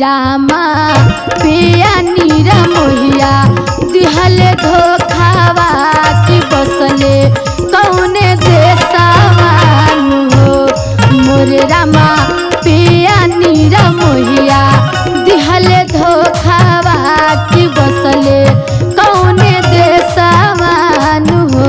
रामा पिया नीरा मोहिया दिहल धोखावा की बसले कौने देशवान हो मोरे रामा पिया नीरा मोहिया दिहल धोखावा की बसले कौने देशवान हो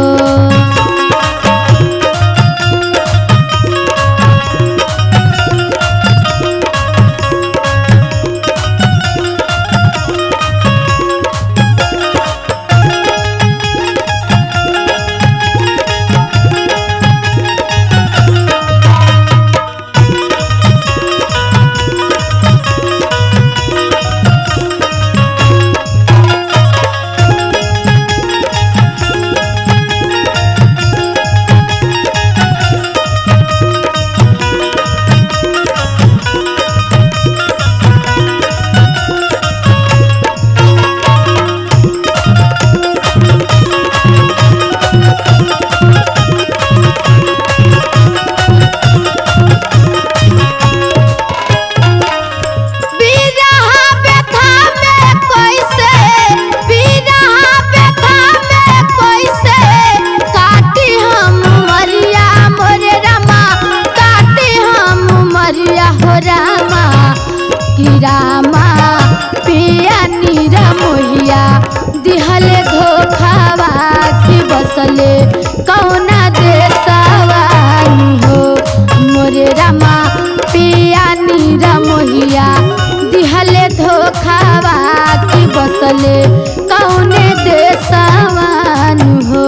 बिरहा व्यथा में कैसे बिरहा व्यथा में कैसे काटी हम मरिया मोरे रामा काटी हम मरिया हो रामा कि रामा पिया नीरा मोहिया दिहले धोखावा की बसले कौना देशवान हो मोरे रामा पिया नीरा मोहिया दिहले धोखावा की बसले कौने देशवान हो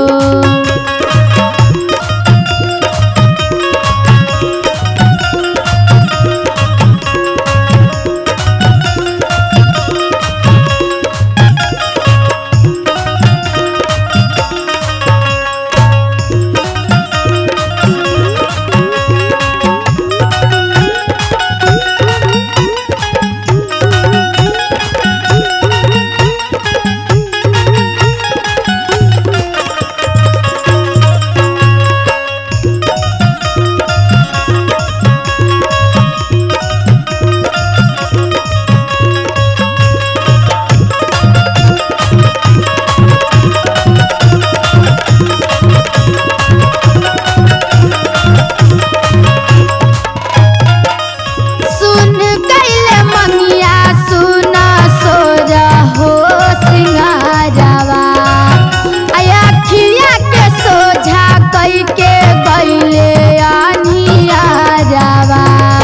सुन कैले मंगिया सुन सोर हो सिंगारवा अखिया के सोझा कई के गईले अनियारवा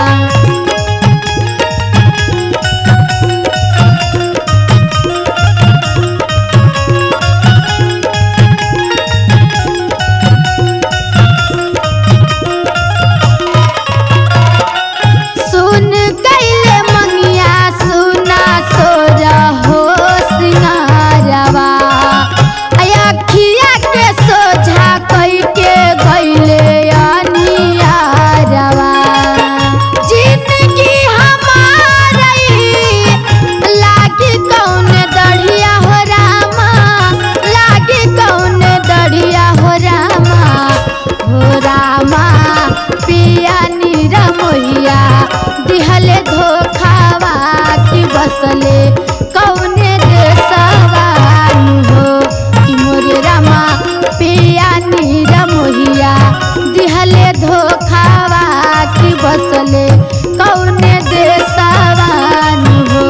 सुन कैले मंगिया सुना सोर हो सिंगारवा अखिया के सोझा कई के गईले अनियारवा जिंदगी हमारी लागी कौन दढ़िया हो रामा लागी कौन दढ़िया हो रामा हो रामा पिया नीरा मोहिया दिहले धोखावा की बसले कौने देशवान हो कि मोरे रामा पिया नीरा मोहिया दिहले धोखावा की बसले कौने देशवान हो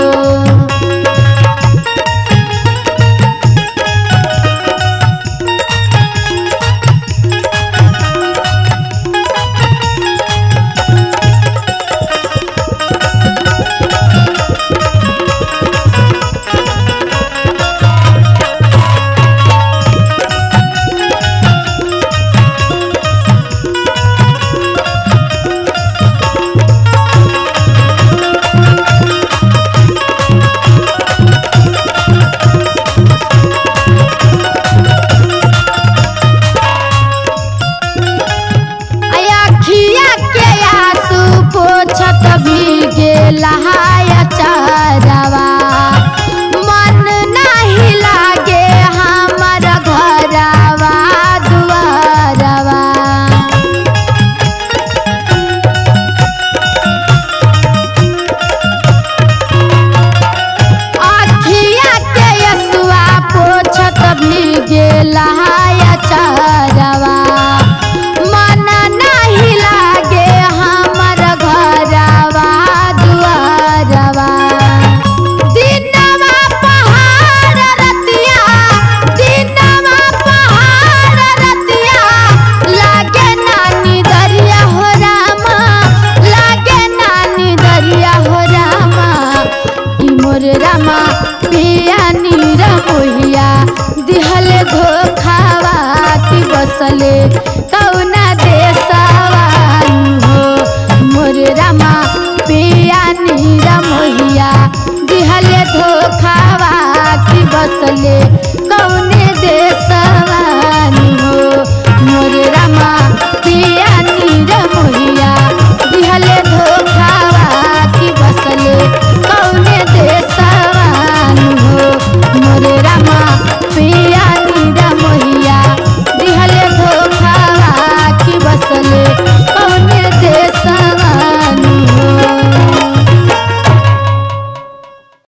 बसले कौना देशवानु हो मोर रामा पिया नीरा मोहिया दिहले धोखावा की बसले कौना